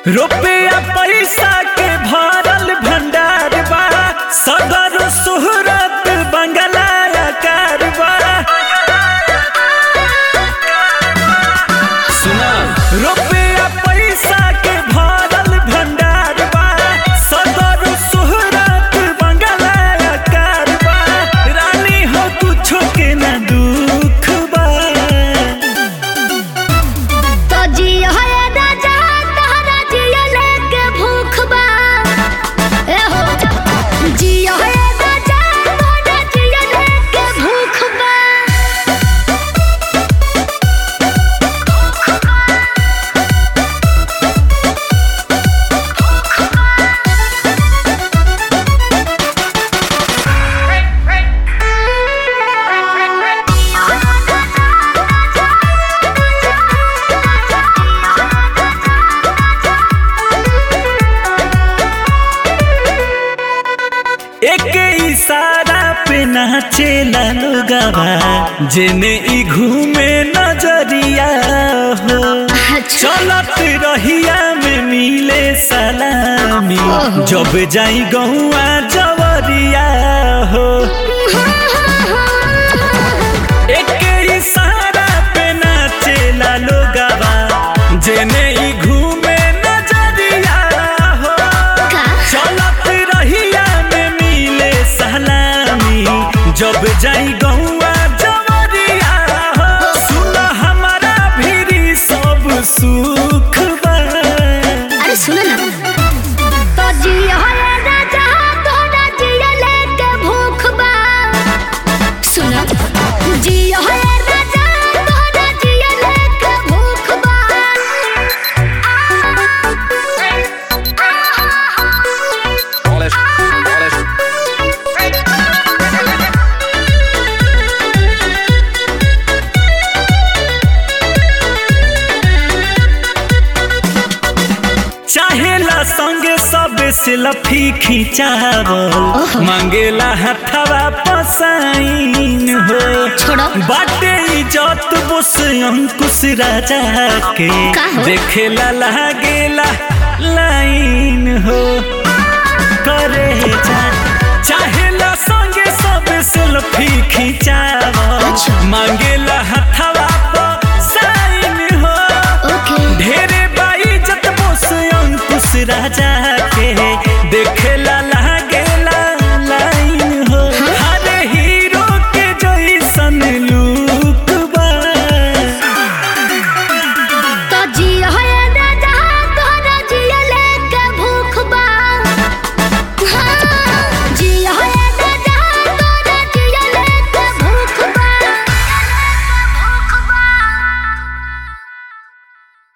रुपया पैसा के भरल भंडार बा सदर सुहरत बंगला आकार बा सुना रुपया पैसा के भरल भंडार बा सदर सुहरत बंगला आकार बा रानी हो कुछो के ना दुख बा तो जियो है राजा तहरा जियो लेके भूख बा ए हो जियो है राजा तहरा जियो लेके भूख बा एक इशारा पे नाचेला लोगवा जेने ई घूमे नजरिया हो अच्छा चलत रहिया में मिले सलामी जब जाई गौआ जवरिया हो एक इशारा पे नाचेला लोगवा जेने ई घूमे नजरिया हो का चलत रहिया में मिले सलामी जब जाई गौआ जवरिया हो सुन हमारा भीरी सब सुख बा अरे सुनो ना तो जियो है राजा तोरा जियो लेके भूख बा सुनो जियो है राजा तोरा जियो लेके भूख बा Polish, polish. चाहेला संगे सब सेल्फी खिंचावल मांगेला हथवा पसाइन हो छोड़ो बाटे इज्जत बोस अंकुश राजा के का हो? देखेला लागेला लाइन हो करे जा चाहेला संगे सब सेल्फी खिंचावल अच्छा। मांगेला हथवा